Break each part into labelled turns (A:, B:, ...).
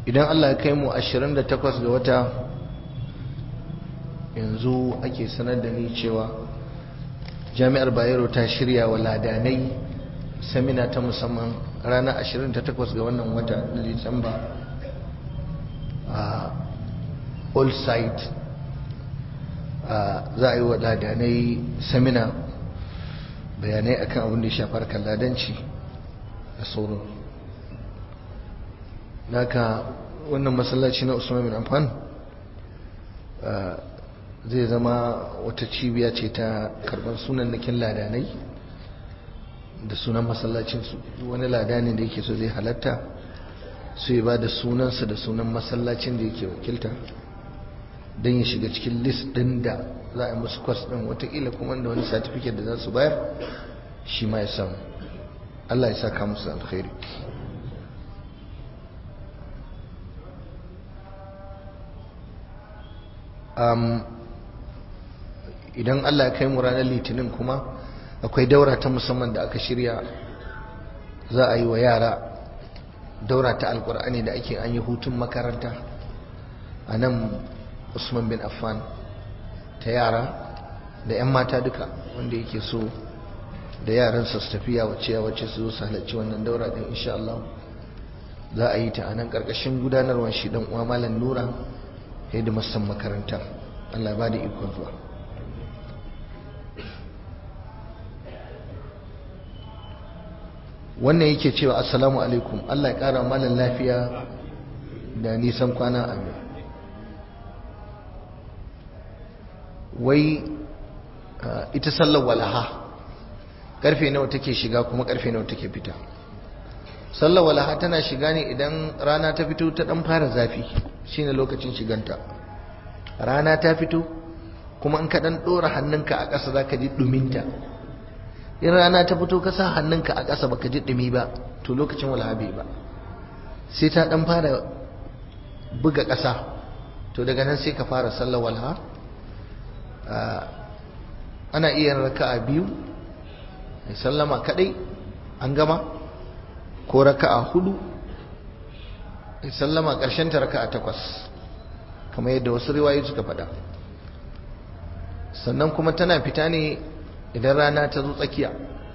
A: idan Allah ya kai mu 28 ga wata yanzu ake sanar da ni cewa jami'ar bayero ta shirya wa ladanai samina ta musamman ranar 28 ga wannan wata na disamba a all site za a yi wa ladanai samina bayanai akan abin da ya shafar kalladanci da sauran naka wannan masallaci na usman bin amfan zai zama wata cibiya ce ta karɓar sunan nakin ladanai da sunan masallacinsu wani ladani da yake so zai halatta su yi ba da sunansa da sunan masallacin da yake wakilta don ya shiga cikin list ɗin da za a yi musu kwas ɗin watakila kuma da wani satifiket da za su bayar shi ma ya samu Allah ya saka musu alkhairi idan Allah ya kai mu ranar litinin kuma akwai daura ta musamman da aka shirya za a yi wa yara daura ta alkur'ani da ake an yi hutun makaranta a nan usman bin affan ta yara da 'yan mata duka wanda yake so da yaran su tafiya wacce ya wacce su zo su halarci wannan daura din insha Allah za a yi ta a nan karkashin gudanarwar shi dan uwa malam nura hidimarsan makaranta Allah ba da ikon zuwa wannan yake cewa assalamu alaikum Allah ya kara malam lafiya da nisan kwana amin wai ita sallar walaha karfe nawa take shiga kuma karfe nawa take fita sallar walaha tana shiga ne idan rana ta fito ta dan fara zafi shine lokacin shiganta rana ta fito kuma in ka dan dora hannunka a ƙasa zaka ji duminta in rana ta fito ka sa hannunka a ƙasa baka ji dumi ba to lokacin walaha bai ba sai ta dan fara buga ƙasa to daga nan sai ka fara sallar walaha ana iya raka'a biyu sallama kadai an gama ko raka'a hudu sallama karshen ta raka'a takwas kamar yadda wasu riwayoyi suka faɗa sannan kuma tana fita ne idan rana ta zo tsakiya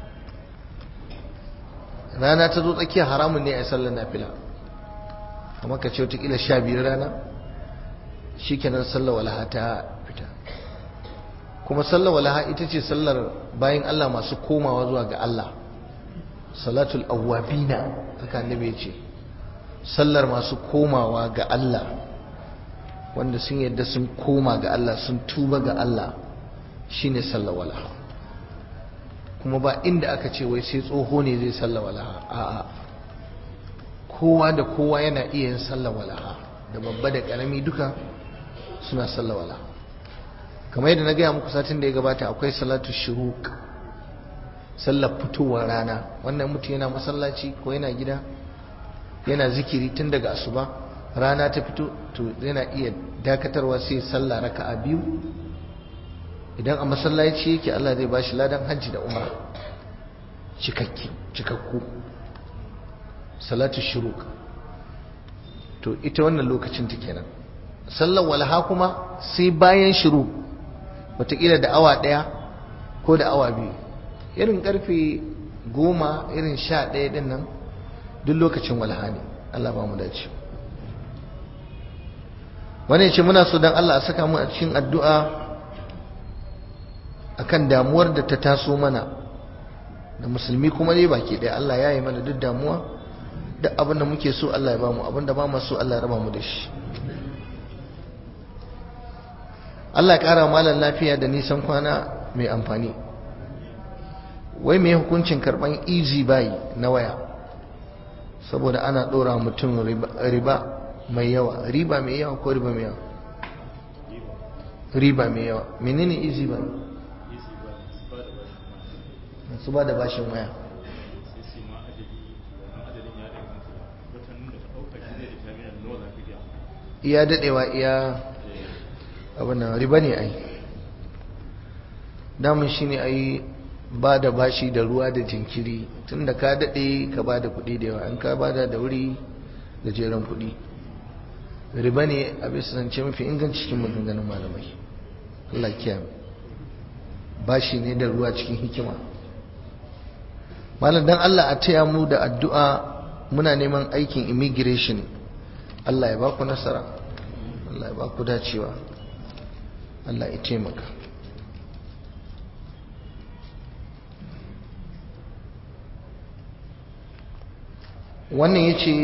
A: rana ta zo tsakiya haramun ne a sallar nafila kamar ka ce watakila sha biyar rana shi kenan sallar walaha ta fita kuma sallar walaha ita ce sallar bayan Allah masu komawa zuwa ga Allah salatul awwabina haka annabi ya ce sallar masu komawa ga Allah wanda sun yadda sun koma ga Allah sun tuba ga Allah shine sallar walaha kuma ba inda aka ce wai sai tsoho ne zai sallar walaha a'a kowa da kowa yana iya yin sallar walaha da babba da karami duka suna sallar walaha kamar yadda na gaya muku satin da ya gabata akwai salatu shuruk sallar fitowar rana wannan mutum yana masallaci ko yana gida yana zikiri tun daga asuba rana ta fito to yana iya dakatarwa sai sallah raka'a biyu idan a masallaci yake Allah zai bashi ladan hajji da umra cikakki cikakku salatu shuruk to ita wannan lokacin ta kenan sallar walha kuma sai bayan shuruk wataƙila da awa ɗaya ko da awa biyu irin ƙarfe goma irin sha ɗaya ɗin nan duk lokacin walha ne Allah ba mu dace wani ce muna so don Allah a saka mu a cikin addu'a akan damuwar da ta taso mana da musulmi kuma ne baki ɗaya Allah ya yi mana duk damuwa duk abin da muke so Allah ya ba mu abin da ba mu so Allah ya raba mu da shi Allah ya ƙara malar lafiya da nisan kwana mai amfani wai mai hukuncin karɓan easy buy na waya saboda ana ɗora mutum riba mai yawa riba mai yawa ko riba mai yawa riba mai yawa menene easy buy su ba da bashin waya iya daɗewa iya abin riba ne ai damun shi ne ai ba da bashi da ruwa da jinkiri tun da ka daɗe ka ba da kuɗi da yawa in ka ba da wuri da jeren kuɗi riba ne a bisa zance mafi inganci cikin maganganun malamai Allah kiyaye bashi ne da ruwa cikin hikima malam dan Allah a taya mu da addu'a muna neman aikin immigration Allah ya ba ku nasara Allah ya ba ku dacewa Allah ya taimaka wannan ya ce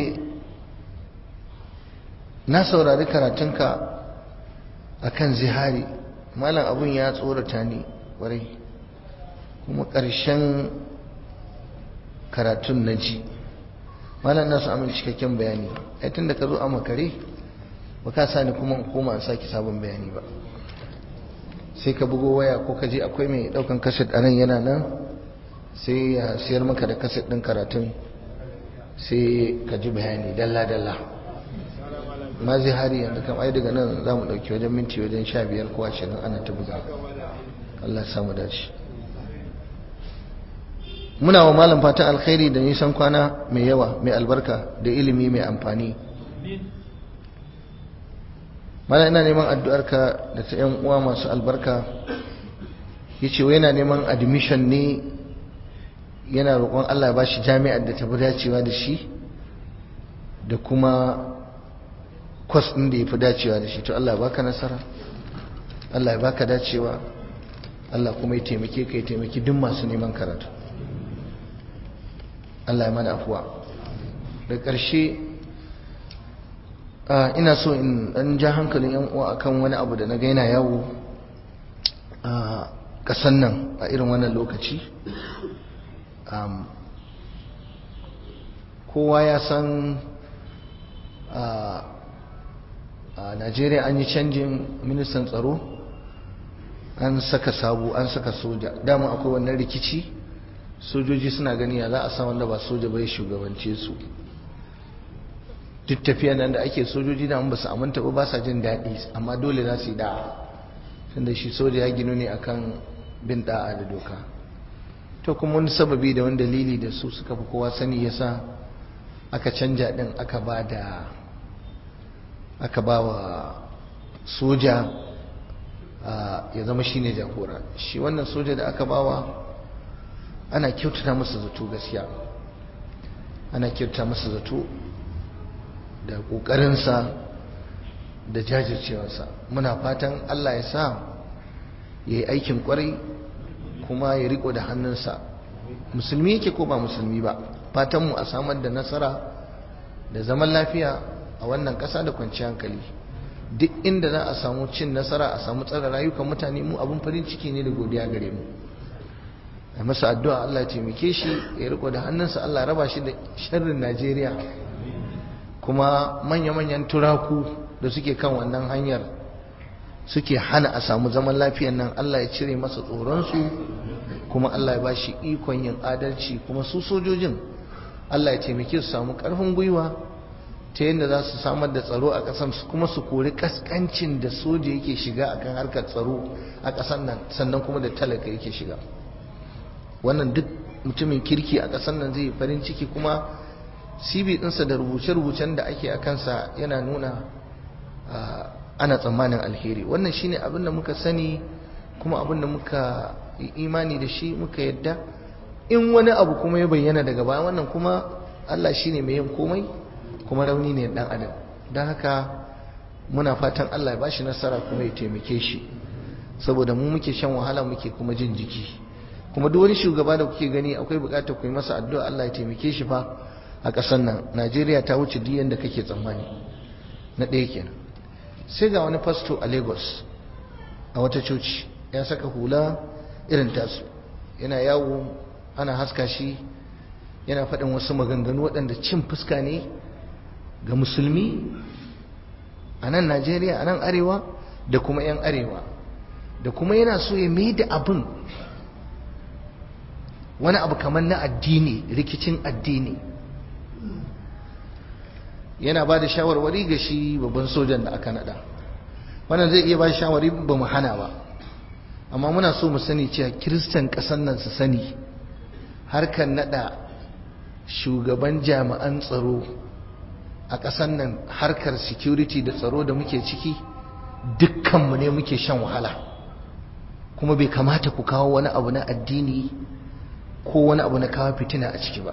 A: na saurari karatunka a kan zihari malam abun ya tsorata ni ƙwarai kuma ƙarshen karatun na ji malam na su amin cikakken bayani ai tun da ka zo a makare ba ka sa ni kuma koma an sake sabon bayani ba sai ka bugo waya ko ka je akwai mai ɗaukan kaset a nan yana nan sai ya siyar maka da kaset ɗin karatun sai ka ji bayani dalla-dalla ma zai hari yanzu kam ai daga nan za mu ɗauki wajen minti wajen sha biyar ko ashirin ana ta buga Allah ya samu dace muna wa malam fatan alkhairi da nisan kwana mai yawa mai albarka da ilimi mai amfani mana ina neman addu'arka da ta yan uwa masu albarka yace wai yana neman admission ne yana roƙon Allah ya bashi jami'ar da ta fi dacewa da shi da kuma kwas ɗin da ya fi dacewa da shi to Allah ya baka nasara Allah ya baka dacewa Allah kuma ya taimake ka ya taimaki duk masu neman karatu Allah ya mana afuwa da ƙarshe ina so in ɗan ja hankalin yan uwa akan wani abu da na ga yana yawo a ƙasan nan a irin wannan lokaci kowa ya san a najeriya an yi canjin ministan tsaro an saka sabu an saka soja dama akwai wannan rikici sojoji suna gani ya za a sa wanda ba soja bai shugabance su duk tafiya nan da ake sojoji da ba su aminta ba ba sa jin daɗi amma dole za su yi da'a tunda shi soja ya ginu ne akan bin da'a da doka to kuma wani sababi da wani dalili da su suka fi kowa sani yasa aka canja din aka ba da aka ba wa soja ya zama shine jagora shi wannan soja da aka bawa ana kyautata masa zato gaskiya ana kyautata masa zato da ƙoƙarinsa da jajircewarsa muna fatan Allah ya sa ya yi aikin ƙwarai kuma ya riko da hannunsa musulmi yake ko ba musulmi ba fatanmu a samar da nasara da zaman lafiya a wannan ƙasa da kwanciyar hankali duk inda za a samu cin nasara a samu tsara rayukan mutane mu abin farin ciki ne da godiya gare mu a masa addu'a Allah ya taimake shi ya riko da hannunsa Allah ya raba shi da sharrin Najeriya kuma manya-manyan turaku da suke kan wannan hanyar suke hana a samu zaman lafiyan nan Allah ya cire masa tsoronsu kuma Allah ya ba shi ikon yin adalci kuma su sojojin Allah ya taimake su samu ƙarfin gwiwa ta yadda za su samar da tsaro a ƙasar kuma su kori kaskancin da soja yake shiga akan harkar tsaro a ƙasar nan sannan kuma da talaka yake shiga wannan duk mutumin kirki a ƙasar nan zai farin ciki kuma cv ɗinsa da rubuce-rubucen da ake a kansa yana nuna ana tsammanin alheri wannan shine abin da muka sani kuma abin da muka yi imani da shi muka yadda in wani abu kuma ya bayyana daga baya wannan kuma Allah shine mai yin komai kuma rauni ne dan adam don haka muna fatan Allah ya bashi nasara kuma ya taimake shi saboda mu muke shan wahala muke kuma jin jiki kuma duk wani shugaba da kuke gani akwai bukatar ku yi masa addu'a Allah ya taimake shi fa a ƙasar nan Najeriya ta wuce duk yanda kake tsammani na ɗaya kenan sai ga wani fasto a Lagos a wata coci ya saka hula irin tasu yana yawo ana haska shi yana faɗin wasu maganganu waɗanda cin fuska ne ga musulmi a nan Najeriya a nan arewa da kuma 'yan arewa da kuma yana so ya mai da abin wani abu kamar na addini rikicin addini yana ba da shawarwari ga shi babban sojan da aka nada wannan zai iya ba shawari ba mu hana ba amma muna so mu sani cewa kiristan ƙasar nan su sani harkar nada shugaban jami'an tsaro a ƙasan nan harkar security da tsaro da muke ciki dukkanmu ne muke shan wahala kuma bai kamata ku kawo wani abu na addini ko wani abu na kawo fitina a ciki ba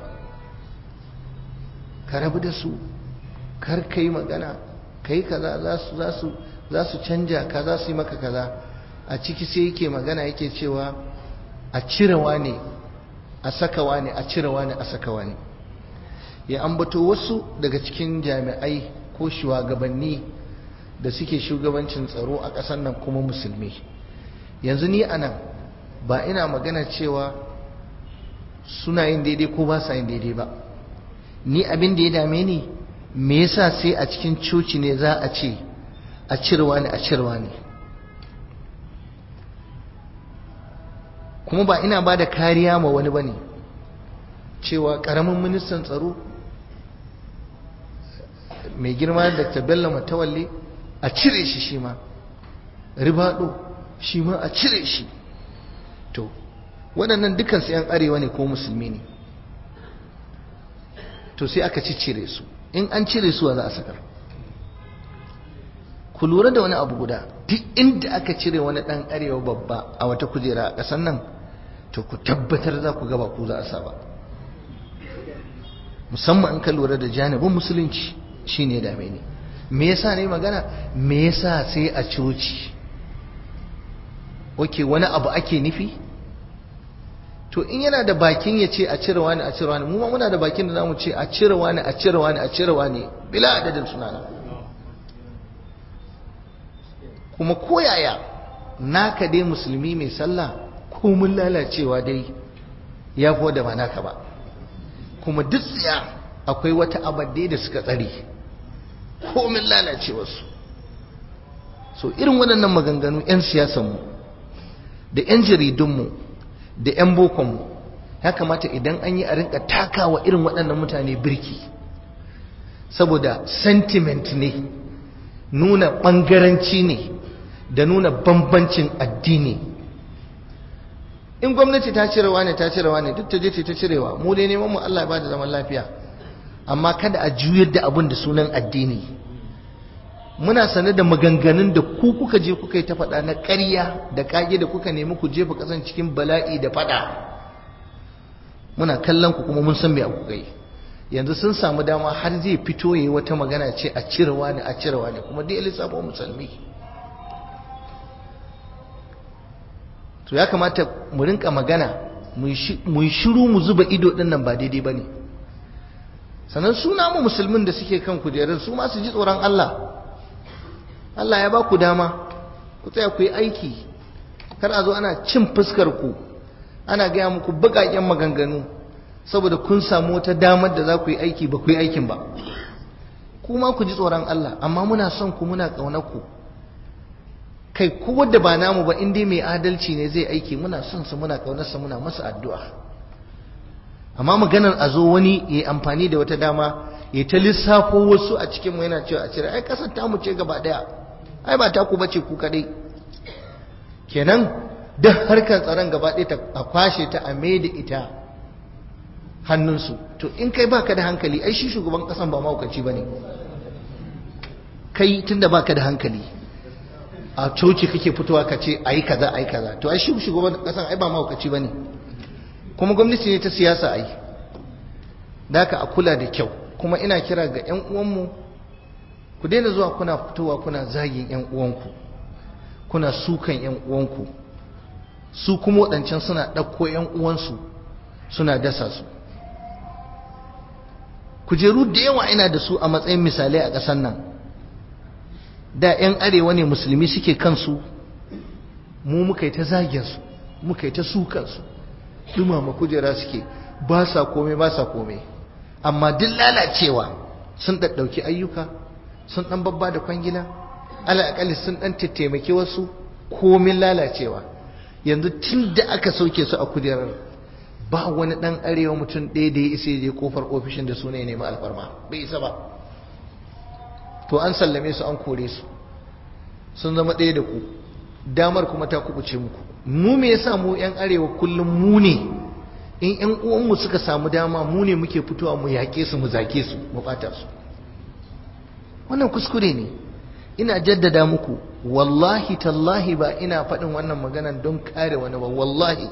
A: ka rabu da su kar ka yi magana ka yi kaza za su canja ka za su yi maka kaza a ciki sai yake magana yake cewa a cirewa ne a sakawa ne a cirewa ne a sakawa ne ya ambato wasu daga cikin jami'ai ko shugabanni da suke shugabancin tsaro a ƙasar nan kuma musulmi yanzu ni anan ba ina magana cewa suna yin daidai ko ba sa yin daidai ba ni abin da ya dame ni me yasa sai a cikin coci ne za a ce a cirewa ne a cirewa ne kuma ba ina ba da kariya ma wani ba ne cewa ƙaramin ministan tsaro mai girma da bello matawalle a cire shi shi ma ribado shi ma a cire shi to waɗannan dukansu 'yan arewa ne ko musulmi ne to sai aka ci cire su in an cire su za a sakar ku lura da wani abu guda duk inda aka cire wani ɗan arewa babba a wata kujera a ƙasar nan to ku tabbatar za ku gaba ku za a saba musamman in ka lura da janibin musulunci shine dame ni me yasa ne magana me yasa sai a coci oke wani abu ake nufi to in yana da bakin ya ce a cire wani a cire wani mu ma muna da bakin da zamu ce a cire wani a cire wani a cire wani bila adadin sunana kuma koyaya naka dai musulmi mai sallah ko mun lalacewa dai ya fi da ba naka ba kuma duk tsaya akwai wata abadde da suka tsare komin lalacewarsu so irin waɗannan maganganu 'yan siyasanmu da 'yan jaridunmu da 'yan bokonmu ya kamata idan an yi a rinka takawa irin waɗannan mutane birki saboda sentiment ne nuna ɓangaranci ne da nuna bambancin addini in gwamnati ta cirewa ne ta cirewa ne duk ta je ta cirewa mu dai neman mu Allah ba da zaman lafiya amma kada a juyar da abin da sunan addini muna sane da maganganun da ku kuka je kuka yi ta faɗa na ƙarya da ƙage da kuka nemi ku jefa ƙasan cikin bala'i da faɗa muna kallon ku kuma mun san me abu kai yanzu sun samu dama har zai fito yayi wata magana ce a cirewa ne a cirewa ne kuma dai lissafa musulmi to ya kamata mu rinka magana mu shiru mu zuba ido din nan ba daidai bane sannan suna mu musulmin da suke kan kujerar su ma su ji tsoron Allah Allah ya ba ku dama ku tsaya ku yi aiki kar a zo ana cin fuskar ku ana gaya muku baƙaƙen maganganu saboda kun samu wata damar da za ku yi aiki ba ku yi aikin ba kuma ku ji tsoron Allah amma muna son ku muna ƙaunar ku kai ko wanda ba namu ba in dai mai adalci ne zai aiki muna son sa muna ƙaunar sa muna masa addu'a amma maganar a zo wani ya amfani da wata dama ya ta lissafo wasu a cikin mu yana cewa a cire ai kasar tamu ce gaba daya ai ba taku bace ku kadai kenan duk harkar tsaron gaba ɗaya ta a kwashe ta a da ita hannunsu to in kai baka da hankali ai shi shugaban kasan ba mahaukaci bane kai tunda baka da hankali a coci kake fitowa ka ce ayi kaza ayi kaza to ai shi shugaban kasan ai ba mahaukaci bane kuma gwamnati ne ta siyasa ai da haka a kula da kyau kuma ina kira ga 'yan uwanmu ku daina zuwa kuna fitowa kuna zagin 'yan uwanku kuna sukan 'yan uwanku su kuma waɗancan suna ɗauko 'yan uwansu suna dasa su kujeru da yawa ina da su a matsayin misalai a ƙasar nan da 'yan arewa ne musulmi suke kansu mu muka yi ta zaginsu muka yi ta sukansu dumama kujera suke ba sa komai ba sa komai amma duk lalacewa sun ɗaɗɗauki ayyuka sun ɗan babba da kwangila alaƙali sun ɗan taimaki wasu komin lalacewa yanzu tun da aka sauke su a kujerar ba wani ɗan arewa mutum ɗaya da ya isa je kofar ofishin da suna ya nemi alfarma bai isa ba to an sallame su an kore su sun zama ɗaya da ku damar kuma ta kubuce muku mu me yasa mu yan arewa kullum mu ne in yan uwanmu suka samu dama mu ne muke fitowa mu yaƙe su mu zake su mu ɓata su wannan kuskure ne ina jaddada muku wallahi tallahi ba ina faɗin wannan maganan don kare wani ba wallahi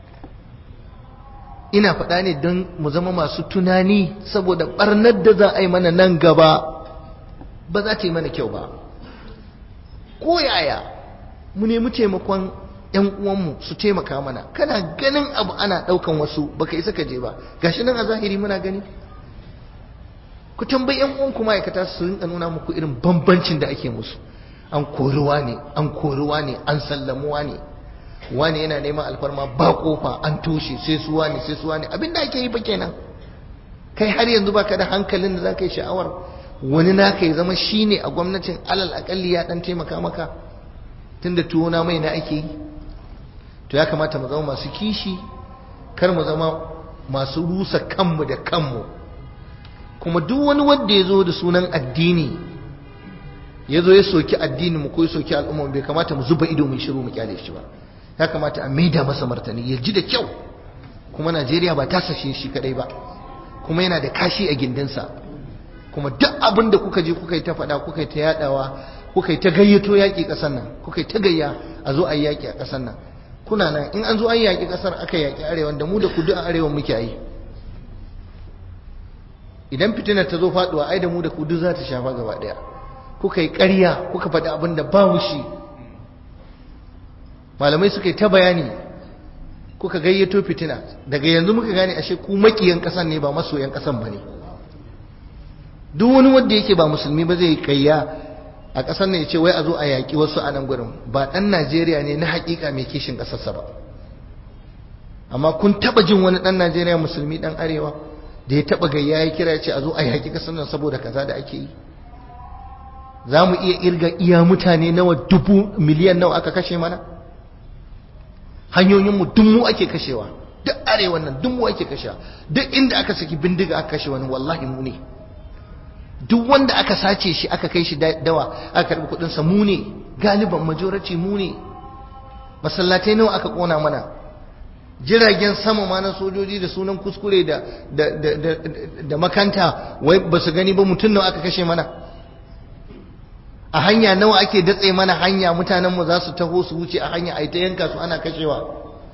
A: ina faɗa ne don mu zama masu tunani saboda ɓarnar da za a yi mana nan gaba ba za ta yi mana kyau ba ko yaya mu nemi taimakon yan uwanmu su taimaka mana kana ganin abu ana ɗaukan wasu baka isa ka je ba gashi nan a zahiri muna gani ku tambayi yan uwanku ma'aikata su rinka nuna muku irin bambancin da ake musu an koriwa ne an koriwa ne an sallamuwa ne wani yana neman alfarma ba kofa an toshe sai su wani sai su wani abinda ake yi ba kenan kai har yanzu baka da hankalin da zaka yi sha'awar wani naka ya zama shine a gwamnatin alal akalli ya dan taimaka maka tunda tuwo na mai na ake yi to ya kamata mu zama masu kishi kar mu zama masu rusa kanmu da kanmu kuma duk wani wanda ya zo da sunan addini ya zo ya soki addini mu ko ya soki al'umma bai kamata mu zuba ido mu shiru mu kyale shi ba ya kamata a maida masa martani ya ji da kyau kuma Najeriya ba ta sashe shi kadai ba kuma yana da kashi a gindinsa kuma duk abin da kuka je kuka yi ta faɗa kuka yi ta yadawa kuka yi ta gayyato yaƙi ƙasar nan kuka yi ta gayya a zo a yi yaƙi a ƙasar nan kuna nan in an zo an yaƙi ƙasar aka yaƙi arewa da mu da kudu a arewa muke yi idan fitinar ta zo faɗuwa ai da mu da kudu za ta shafa gaba ɗaya kuka yi ƙarya kuka faɗi abin da ba shi malamai suka yi ta bayani kuka gayyato fitina daga yanzu muka gane ashe ku makiyan ƙasan ne ba masoyan ƙasan ba ne duk wani wanda yake ba musulmi ba zai kayya a ƙasar ne ya ce wai a zo a yaƙi wasu a nan gurin ba ɗan najeriya ne na haƙiƙa mai kishin ƙasarsa ba amma kun taɓa jin wani ɗan najeriya musulmi ɗan arewa da ya taɓa gayya ya kira ya ce a zo a yaƙi ƙasar nan saboda kaza da ake yi za mu iya irga iya mutane nawa dubu miliyan nawa aka kashe mana hanyoyinmu duk mu ake kashewa duk arewan nan duk mu ake kashewa duk inda aka saki bindiga aka kashe wani wallahi mu ne duk wanda aka sace shi aka kai shi dawa aka karbi kudinsa mu ne galiban majority mu ne masallatai nawa aka kona mana jiragen sama ma na sojoji da sunan kuskure da da da da makanta wai ba su gani ba mutum nawa aka kashe mana a hanya nawa ake datse mana hanya mutanen mu za su taho su wuce a hanya ai ta yanka su ana kashewa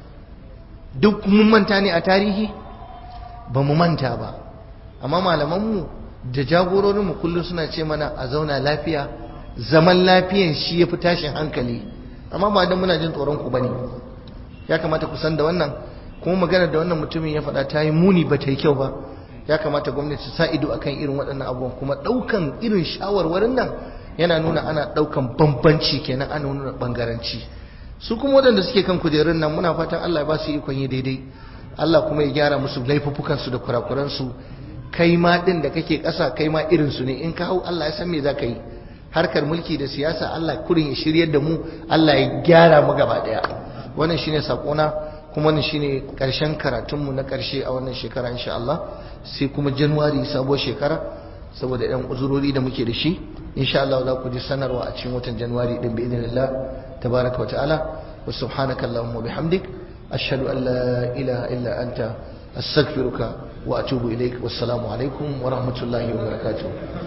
A: duk mun manta ne a tarihi ba mu manta ba amma malaman mu da jagororinmu kullum suna ce mana a zauna lafiya zaman lafiyan shi ya fi tashin hankali amma ba don muna jin tsoron ku bane ya kamata ku san da wannan kuma magana da wannan mutumin ya faɗa ta yi muni ba ta yi kyau ba ya kamata gwamnati sa ido akan irin waɗannan abubuwan kuma ɗaukan irin shawarwarin nan yana nuna ana ɗaukan bambanci kenan ana nuna ɓangaranci su kuma waɗanda suke kan kujerun nan muna fatan Allah ya ba su ikon yi daidai Allah kuma ya gyara musu laifuffukansu da kurakuransu kai ma din da kake ƙasa kai ma irin su ne in ka hau Allah ya san me za ka yi harkar mulki da siyasa Allah kurin ya shiryar da mu Allah ya gyara mu gaba daya wannan shine sakona kuma wannan shine karshen karatun mu na karshe a wannan shekara insha Allah sai kuma January sabuwar shekara saboda ɗan uzurori da muke da shi insha Allah za ku ji sanarwa a cikin watan January din bi idnillah tabaraka wa ta'ala wa subhanaka allahumma bihamdik ashhadu an la ilaha illa anta astaghfiruka وأتوب إليك والسلام عليكم ورحمة الله وبركاته